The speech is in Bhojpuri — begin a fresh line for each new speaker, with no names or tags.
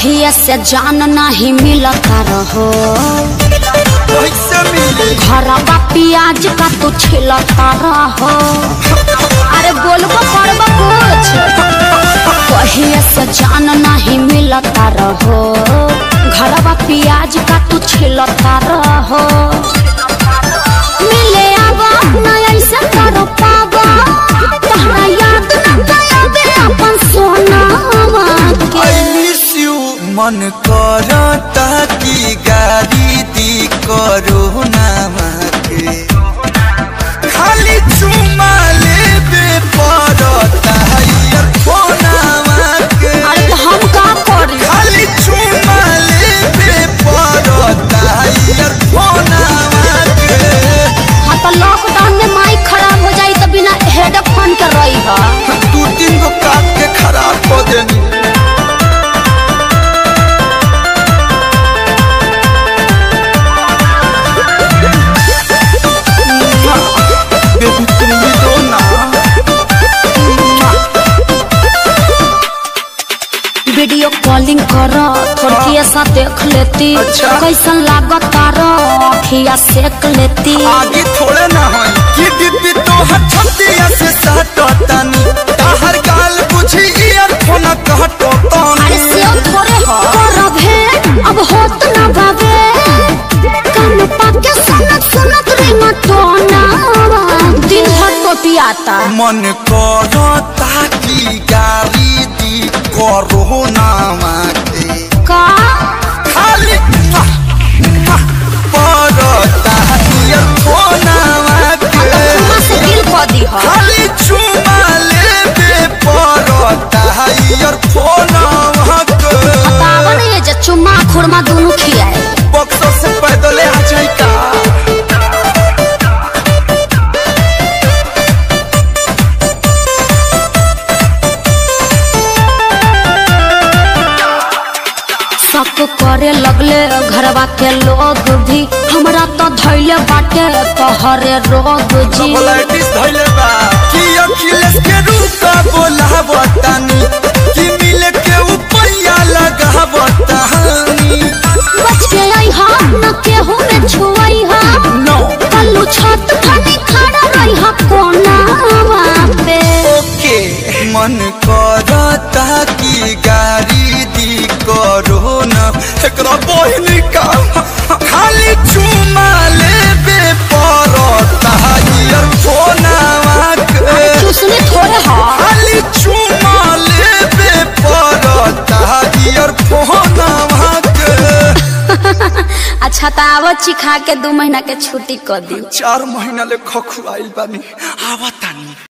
कहिए से जान नहीं मिलता रहो
कैसे मिली
घरवा प्याज का तू छिलता रहो अरे बोलबो करबो कुछ कहिए से जान नहीं मिलता रहो घरवा प्याज का तू छिलता रहो मिले आवा ना ऐसे करो पावा तहरा याद न गया अपन सोनावा के
आई मिस यू मन करता कि गाड़ी दी करो नामा के खाली चुमा लेबे पड़ता यार फोनामा के
अरे तो हम का करी
खाली चुमा लेबे पड़ता यार फोनामा के
हाँ तो लॉकडाउन में माइक खराब हो जाई तो बिना हेडफोन के रही है
दू तीन गो काट के खराब कर देनी बेबी तुम भी दो ना
वीडियो कॉलिंग कर थोड़ी सा देख लेती
अच्छा।
कैसन लागत तारो अखिया सेक लेती
आगे थोड़े ना हो कि डिब्बी तो हथतिया से सटतानी ताहर गाल बुझी ईयरफोन कहतो
अरे
तानी
से थोड़े हो करब है अब होत ना बाबे कान पाके सुनत सुनत रिंग टोना दिन भर टोटियाता
मन करता कि गाली दी करो नामा के
का
खाली मुआ, मुआ, पड़ता ईयरफोनवा के
चुम्मा से दिल को दी हो
खाली चुमा लेबे पड़ता ईयरफोनवा के
बतावन ये जे चुम्मा खुरमा दोनों खियाए
बक्सर से पैदल आ जाई का
शक करे लगले घरवा के लोग भी हमरा तो धैले बाटे तोहरे रोग जी
कोलाइटिस धइले बा कि अखिलेश के रूप बोलावतानी कि मिले के उपैया लगावतानी
बच के आई हा न केहू में छुआई हा
नो
कल्लू छत फनी खड़ा रही हा कोना पे
ओके मन करता कि गाड़ी दी करो ना एकरा बहिन का खाली चुमा लेबे पड़ता ईयरफोनवा के
चुसने थोड़े हा
खाली चुमा लेबे पड़ता ईयरफोनवा के
अच्छा तो आवत चिखा के दू महीना के छुट्टी कर दी
चार महीना ले खखुआइल बानी आवतानी